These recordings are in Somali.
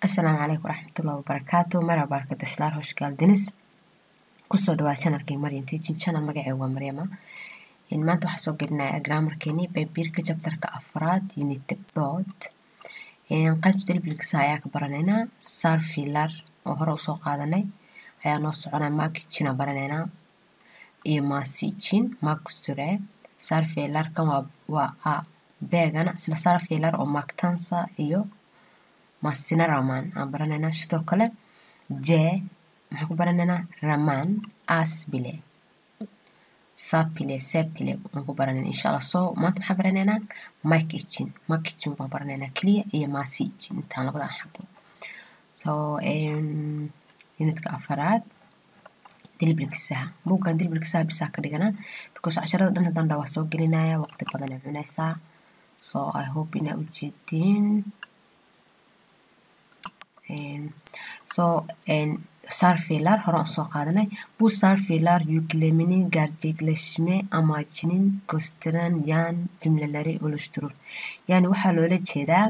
asalaamu calaykum waraxmatullahi wabarakaatu marhaba arkadaşlar hoş geldiniz kusoo dhawaad channelkay Maryam Teaching Channel magacayga waa Maryama maanta waxaan soo gelinayaa grammarkeeni baybiirka chapterka afraad unit dot qaybta delbilkisa ayaa ka baranaynaa sarfilar oo hore usoo qaadanay ayaa noo soconaa makijina baranaynaa iyo masijin magsure sarfilarkan waa waa beegana isla sarfilar oo maktansa iyo masina raman aan baranaynaa sidoo kale j maxaan ku baranaynaa raman asbile sapile sepile aan ku baranaynaa insha allah so maanta maxaan baranaynaa makichin makichin baan baranaynaa keliya iyo masijin intaan labadan xabo so unitka afaraad dilbilkisaha buuggan dilbilkisaha bisaa ka dhiganaa because casharada dhan haddaan dhaa waa soo gelinaya waqti badan ay cunaysaa so i hope inaa ujeediin so sarfilar hore aan soo qaadanay bu sarfilar yüklemini gerçekleşme amacının gösteren yan cümleleri oluşturur yani waxaa loola jeedaa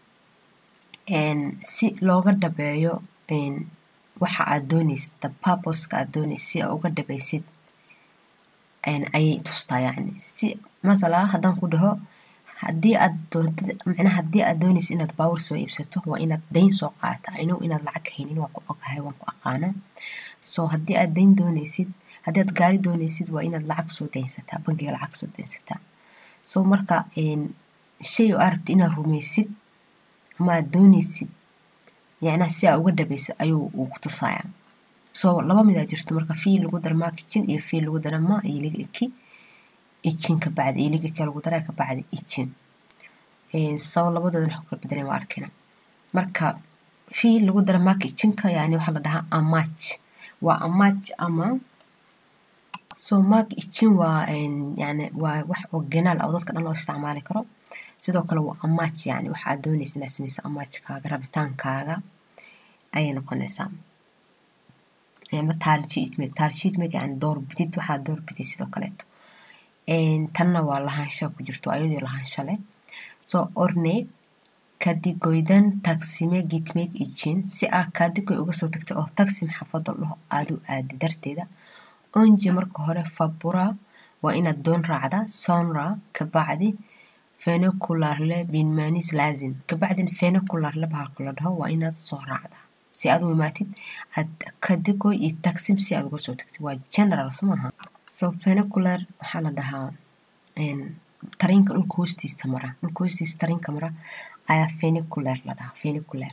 si looga dhabeeyo waxa aad doonaysid the purposeka aad doonaysid si aa uga dhabaysid ayay tustaa yacni si masala haddaan ku dhaho haddii aad doontid macnaha haddii aad doonaysid inaad baawur soo iibsato waa inaad dayn soo qaata inow inaad lacag haynin waan ku ogahay waan ku aqaanaa so haddii aad dayn doonaysid haddii aad gaari doonaysid waa inaad lacag soo daynsataa bangiga lacag soo daynsataa so marka shay oo aad rabtid inaad rumaysid ama aad doonaysid yacnaha si aa uga dhabaysid ayuu uu ku tusayaa so laba mid aa jirto marka fii lagu dara makijin iyo fii lagu dara ma iyo liga eki ijin ka bacdi iyo liga kale lagu daraa ka bacdi ijin sabo labadooda wax kala bedeleen waa arkina marka fii lagu dara marka ijinka yani waxaa la dhahaa amach waa amach ama so mark ijin waa yani waa wax oo genaal ah oo dadka dhan loo isticmaali karo sidoo kale waa amach yani waxa aad doonaysa inaad samayso amachkaaga rabitaankaaga ayay noqonaysaa ama taarjiidmeg taarjiidmeg yani doorbidid waxaad doorbidid sidoo kaleeto tanna waa lahaansha ku jirto ayadoo lahaansha leh so orne kadigoydan tagsime gitmek ijin si aa kadigoy uga soo tagtay oo tagsim xafado dhaho aad u aadi darteeda onje marka hore fabura waa inaad doon raacda sonra kabacdi fenocularle binmanis laazim kabacdina fenocularle bahalka la dhaho waa inaad soo raacda si aad u imaatid aad kadigoy iyo tagsim si aad uga soo tagtid waa general soo maaha so fenocular waxaa la dhahaa tariinka dhulka hoostiisa mara dhulka hoostiisa tariinka mara ayaa fenicular la dhahaa fenicular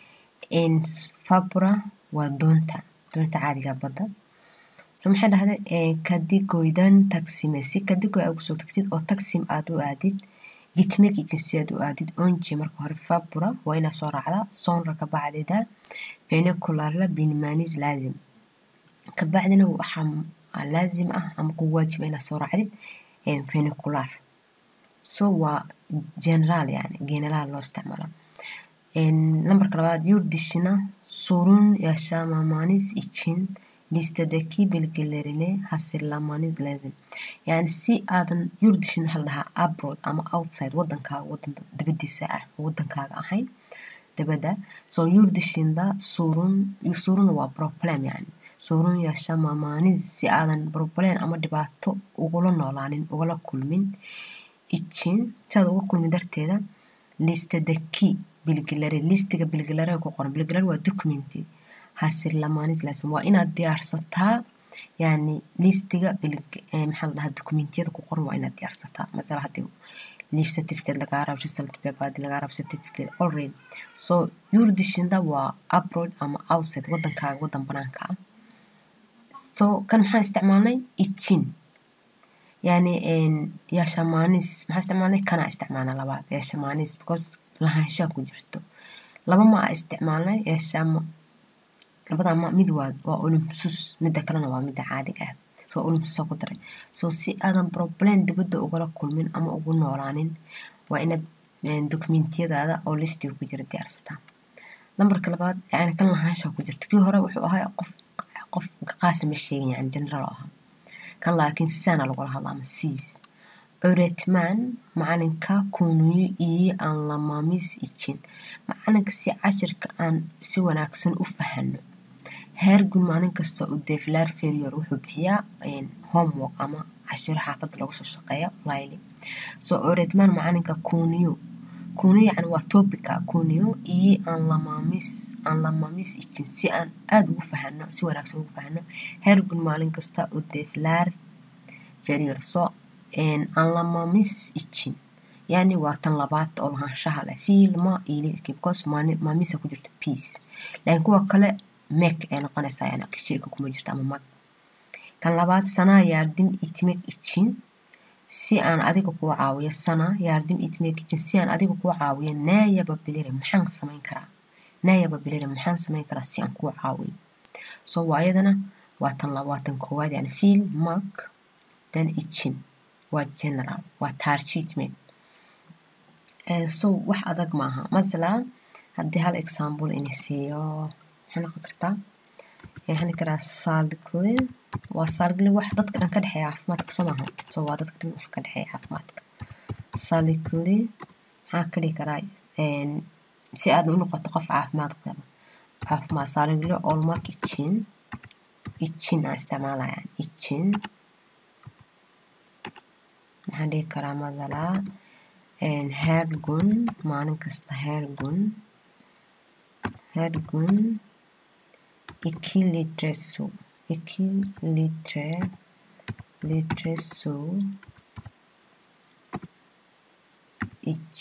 fabra waa doonta doonta caadiga badda so maxay dhahday kadigoydan tagsime si kadigoy aad ugu soo tagtid oo tagsim aad u aadid gitmek ijin si aad u aadid onje marka hore fabra waa inaad soo raacdaa sonra kabacdida fenicularla binmanis laazim kabacdina waxaa laazim ah ama ku waajiba inaad soo raacdid fenicular so waa general yani generaal loo isticmaala lambarka labaad yurdishina sorun yaşamamanis için listedeki bilgilerini hasırlamanız lazım yani si aadan yurdishin waxaa la dhahaa abroad ama outside wadankaaga wadan dibadiisa ah wadankaaga ahayn dibadda so yurdishinda sorun sorun waa problem yani sorun yaşamamanis si aadan problem ama dhibaato ugula noolaanin ugala kulmin için si aad uga kulmin darteeda listedeki bilgilare listiga bilgilare ku qoran bilgilare waa documenti hasirlamanis laasim waa inaad diyaarsataa yani listiga maxaa la dhahaa dokumentiyada ku qoran waa inaad diyaarsataa masala haddii leave certificate lagaa rabo result paper haddii lagaa rabo certificate already so yurdishinda waa abroad ama outside wadankaaga wadan banaanka ah so kan maxaan isticmaalnay ijin yani yashamanis maxaa isticmaalnay kanaa isticmaalnaa labaad yashamanis because lahaanshaa ku jirto laba ma a isticmaalnay yashama labada ma mid waa waa olympsus midda kalena waa midda caadiga ah so olympsusa ku daray so si aadan problem dibadda ugala kulmin ama ugu noolaanin waa inaad dokumentiyadaada oo listiga ku jira diyaarsataa lambarka labaad yani kan lahaanshaa ku jirta kii hore wuxuu ahaa qof qof qaasi ma sheegin yani general oo ahaa kan laakiin sisaana lagula hadla ama siis öğretmen macalinka konuyu iyi anlamamız için macalinka si cashirka aan si wanaagsan u fahano her gün maalin kasta ödevler veriyor wuxuu bixiyaa homework ama cashiro xaafada lagu soo shaqeeyo layli so öğretmen macalinka konuyu konuyu yani waa topica konuyu iyi anlamamız anlamamız için si aan aada ugu fahano si wanaagsan ugu fahano her gün maalin kasta ödevler veriyor so anlamamız için yani waa tan labaad oo lahaanshaha leh fiilma ilig because maamisa ku jirto peace laakiin kuwa kale mek ay noqonaysaa yani shayka kuma jirto ama mag kan labaad sanaa yardım etmek için si aan adiga kuu caawiyo sana yardım etmek için si aan adiga kuu caawiyo ne yapabilirim maxaan samayn karaa ne yapabilirim maxaan samayn karaa si aan kuu caawiyo so waa iyadana waa tan waa tan koowaad yani fiil mag dan için waa general waa taarjiitme so wax adag maaha masala haddii hal example ini siiyo maxay noqon kartaa waxaan karaa saaligli waa saaligli wax dadka dhan ka dhexeeya caafimaadka soo maaha so waa dadka dhan wax ka dhexeeya caafimaadka saaligli maxaa ka dhihi karaa si aad u noqoto qof caafimaad qaba caafimaad saaligli olmak için için aan isticmaalaya için maxaan dhihi karaa madala her gün maalin kasta her gün her gün iki litre su iki litre litre su iç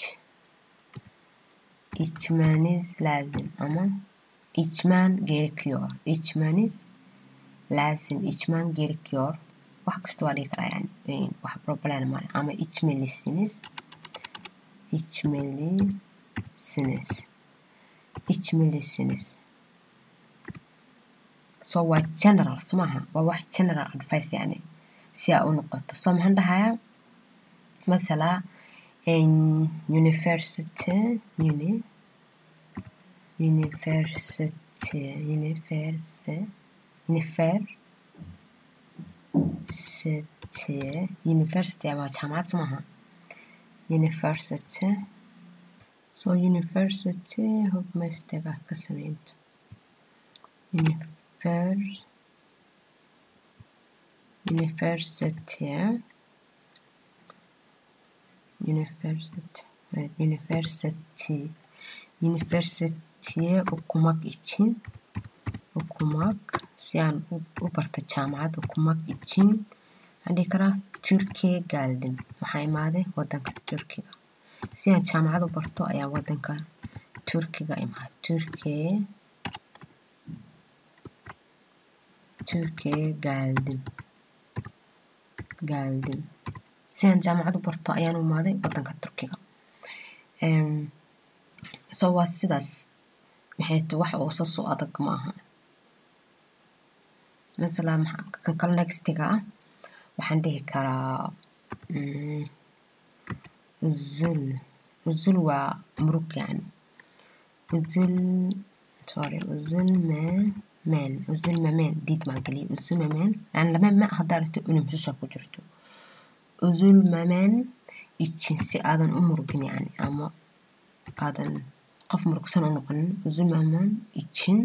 içmeniz lazım ama içmen gerekiyor içmeniz lazım içmen gerekiyor wax kasta waa dhihi karaa yani wax problem male ama içmelisiniz içmelisiniz içmelisiniz so waa general somaha waa wax general advice yani si aa u noqoto so maxaan dhahayaa masala university uni university universe unifer city university waa jaamacad somaha university so university hope mistake ah ka sameynto univer university university evet, university university'ye okumak için okumak si aan u barto jaamacad okumak için waxaan dhihi karaa turkiya geldim waxaa imaaday wadanka turkiga si aan jaamacad u barto ayaa wadanka turkiga imaad turkiya turkiya geldim geldim si aan jaamacad u barto ayaan u imaaday wadanka turkiga so waa sidaas maxay ta wax oo sas u adag ma aha masala kan kale nextiga ah waxaan dhihi karaa uzul uzul waa murug yani uzul sorry uzul me men uzul memen diid maan geliya uzul memen yani lama me haddaa rabto unumsusa ku jirto uzul memen için si aadan u murugin yani ama aadan qof murugsan u noqonin uzul memen için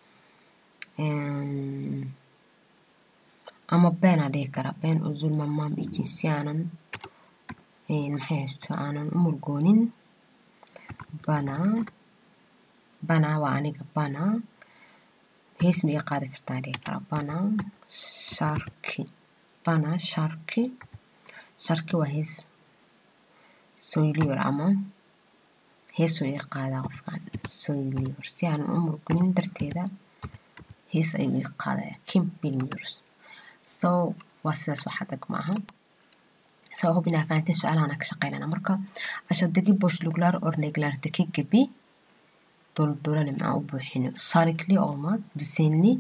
ama beenaa dhihi karaa been uzulmamam için si aanan maxay haysto aanan u murgoonin bana bana waa aniga bana hees ma iga qaadi kartaa dhihi karaa bana sharki bana sharki sharki waa hees soyliyor ama heesuu iga qaadaa qofkan soyliyor si aanan u murgoonin darteeda hees ayuu iga qaadaya kim bilmiyoruz so waa sidaas wax adag maaha so hubin aa fahanteen su-aalahan ka shaqeynana marka ashadagi boşluklar örneklerdeki gibi dolduralım aan u buuxino sarikli olmak düzenli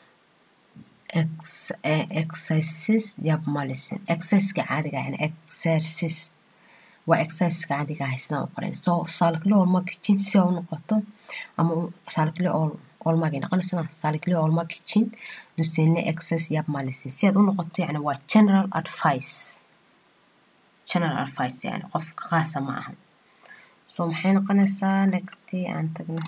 exercise yapmalısın exerciska caadiga yani exercise waa exerciska caadiga ah sidaan u qorayn so saalikli olmak için si u noqoto ama saalikli ol olmak ay noqonaysaa saalikli olmak için düzenli exercise yapmalısın si aad u noqoto yani waa general advice general advice yani qof qaasa ma aha so maxay noqonaysaa next aan tagno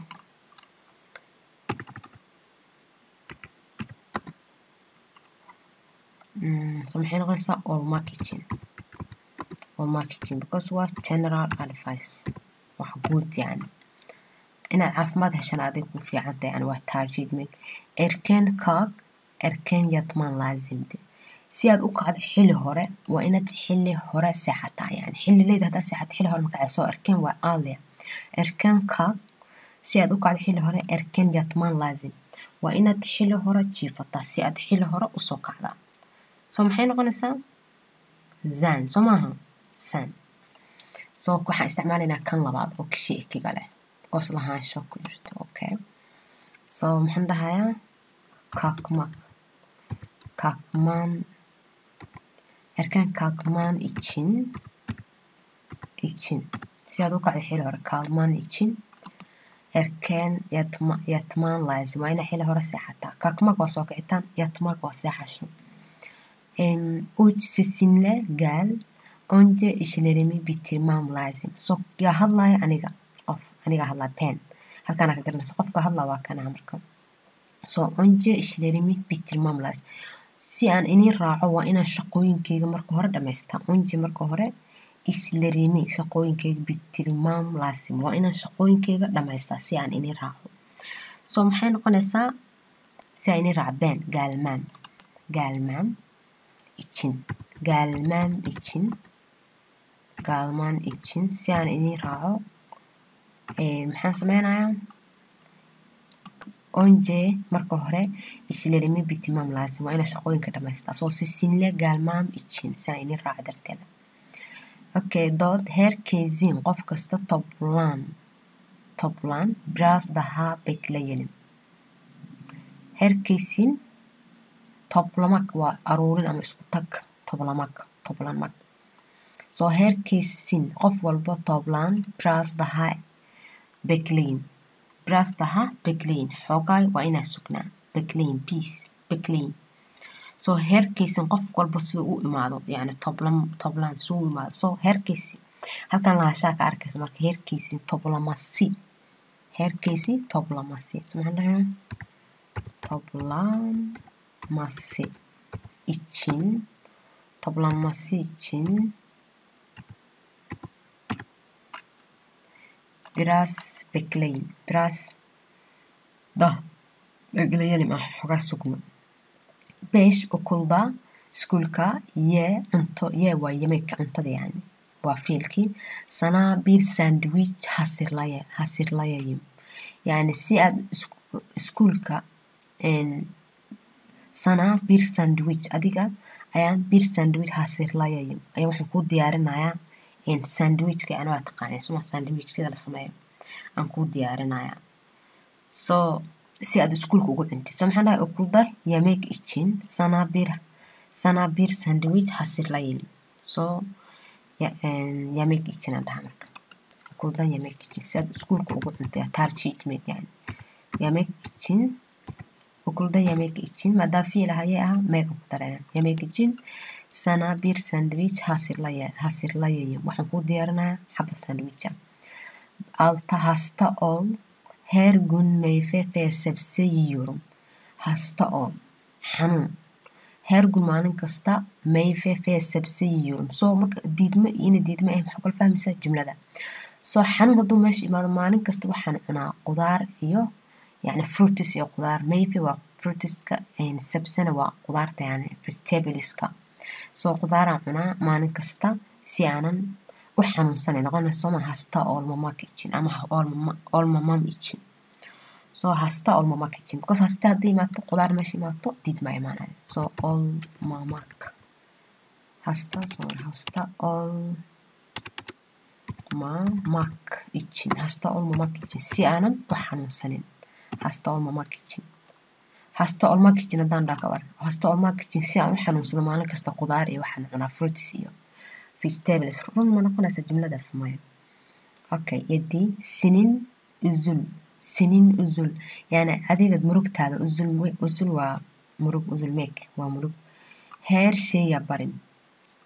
so maxay noqonaysaa all marketing all marketing because waa general advice wax guud yani inaad caafimaad heshan adig ku fiicanta yani waa targetment erken kaag erken yatman laazimde si aad u kacdo xili hore waa inaad xili hore seexataa yani xili leyd haddaa seexata xili hore makacay soo erken waa alia erken kaag si aad u kacdo xili hore erken yatman laazim waa inaad xili hore jiifataa si aad xili hore usoo kacdaa so maxay noqonaysaa zan soo maaha san so waxaan isticmaalaynaa kan labaad oo kishi ikiga leh because lahaansho ku jirto okay so maxaan dhahayaa kakmak kakman erkan kalkman için için si aad u kacday xili hore kalman için erken yatma, yatman lazim waa inaa xili hore seexataa kalkmak waa soo kicitaan yatmak waa seexasho uç sesinle gel önce işlerimi bitirmem lazım so yaa hadlaya aniga qof aniga hadlaa pen halkaana ka garanaysa qofka hadlaa waa kana marka so önce işlerimi bitirmem lazım si aan inin raaco waa inaan shaqooyinkeyga marka hore dhamaystaa önce marka hore ishlerimi shaqooyinkeyga bitirmam lazım waa inaan shaqooyinkeyga dhamaystaa si aan inin raaco so maxay noqonaysaa si aan inin raaco ben gelmem gelmem için gelmem için galman için si aan idin raaco maxaan sameynayaa onje marka hore ishlerimi bitimam lazim waa inaa shaqooyinka dhamaystaa soo sisinle galmam için si aan idin raaco darteeda okay dood herkesin qof kasta toplan toplan biraz daha bekleyelim herkesin toplamak waa aruurin ama isku tag toplamak toplanmak soo herkesin qof walba toplan biraz daha bekleyin biraz daha bekleyin xoogaay waa inaa sugnaa bekleyin peace bekleyin soo herkesin qof walba sida u imaado yani toplan toplan sida u imaado soo herkesi halkan lahashaa ka arkaysa marka herkesin toplamasi herkesi toplamasi so maxaan dhahaa toplanması için toplanması için biraz bekleyin biraz da bekleyelim ah xogaa sugno beş okulda iskuulka ye cunto ye waa yemeedka cuntada yani waa fiilkii sanaa bir sandwich hasirlaya hasirlayayım yani si aad iskuulka sanaa bir sandwich adiga ayaan bir sandwich hasirlayayım ayaa waxaan kuu diyaarinayaa sandwichka yani waa taqaaneen suma sandwichkada la sameeyo aan kuu diyaarinayaa so si aad iskuulka ugu cuntid so maxaan dhahay okulda yemek için sana bir sana bir sandwich hasirlayayım so yemek için aan dhahaa marka okulda yemek için si aad iskuulka ugu cuntid tarjitmed yani yemek için okulda yemek için maadaama fiil ahayee ah meega ku darayaan yemek için sana bir sandwich hasirlaya hasirlayayım waxaan kuu diyaarinayaa xabad sandwicha alta hasta ol her gün meyve ve sebze yiyorum hasta ol xanuun her gün maalin kasta meyve ve sebze yiyorum so marka diidmo iyona diidmo ah maxaa kala fahmaysaa jumlada so xanuun hadduu meesha imaado maalin kasta waxaan cunaa qudaar iyo يعني fruitis iyo qudaar maybe waa fruitiska sabsana waa qudaarta yani vegetableska soo qudaaraan cunaa maalin kasta si aanan u xanuunsanay noqonayso ma hasta olmamak için ama olmamam için soo hasta olmamak için because hasta haddii imaato qudaar meesha imaato diid ma imaanaya so olmamak hasta sorry hasta olmamak için hasta olmamak için si aanan u xanuunsanin hasta olmamak için hasta olmak için haddaan dhaa ka war hasta olmak için si aan u xanuunsado maalin kasta qudaar iyo waxaan cunaa fruitis iyo vegetables run ma noqonaysa jumladaas maya okay yadi sinin uzul sinin uzul yani adiga murugtaada uzul uzul waa murug uzulmeeg waa murug her şey yaparım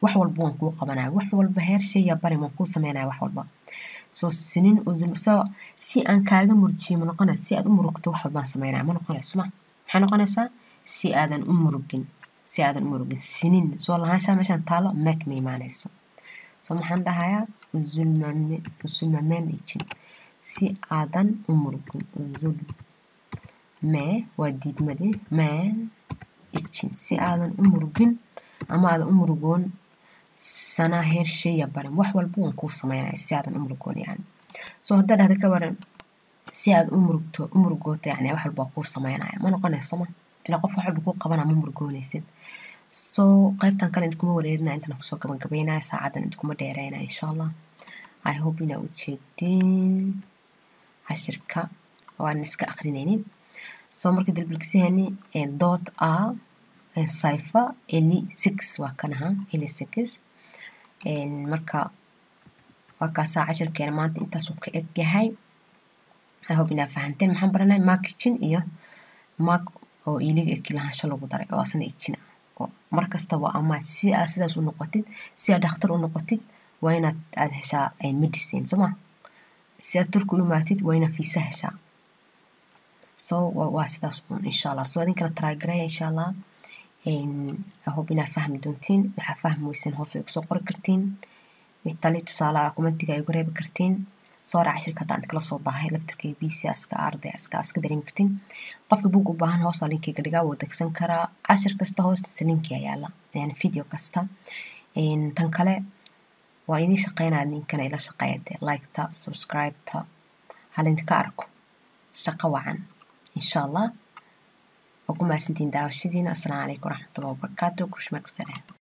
wax walba waan kuu qabanaya wax walba heer shayya bari waan kuu sameynaya wax walba soo sinin udul so si aan kaaga murjiyo ma noqonaysa si aad u murugto wax walbaan sameynaya ma noqonayso ma maxay noqonaysaa si aadan u murugin si aadan u murugin sinin soo lahaanshaha meeshaan taalo meeg ma imaanayso soo maxaan dhahayaa uzulmame usulmameen ijin si aadan u murugin uzul mee waa diidmadii meen ijin si aadan u murugin ama aadan u murugoon sanaa heer shaya barin wax walba waan kuu sameynaya si aadan u murugoon yani soo haddaa dhahda ka waran si aad u murugto u murugooto yani wax walba waa kuu sameynaya ma noqonayso ma ilaa qof wax walba kuu qabana ma murugoonaysid soo qaybtan kale intkuma wareerinaya intaan kusoo gabagabeynaya saacadan intkuma dheereynaya insha allah i hope inaa ujeedin cashirka oo aan iska aqrinaynin soo marka dalbilgisahani dot a cipher eli six waa kan ahaa eli six marka waa kaasaa cashirkeena maanta intaasuu ka eg yahay i hope inaa fahanteen maxaan baranay mark kitchen iyo mark oo iiliga eki lahaansho lagu daray oo asna ijin ah oo mar kasta waa ama si aad sidaas u noqotid si aad dhakhtar u noqotid waa inaad aad heshaa medicine soo ma si aad turki u imaatid waa inaad fiisa heshaa so waa sidaas un insha allah so idinkana trygareya insha allah hope inaad fahmi doontiin waxaa fahmi weysan hoos ay kusoo qori kartiin tali tusaale ah kumentiga ay uga reebi kartiin soo raac shirka haddaan kala soo daahay labtarkay bc aska arday aska aska dareemi kartiin qofka buug u baahan hoosta linkiga dhigaa wuu degsan karaa cashir kasta hoostiisa linkiga yaala yani video kasta tan kale waa idin shaqeynaya ninkana ila shaqeeya dee liketa subscribeta halindka arko shaqo wacan insha allah waa ku mahadsantiin daawashadiina asalaamu calaykum waraxmatullahi wabarakaatu kushmaa ku salaam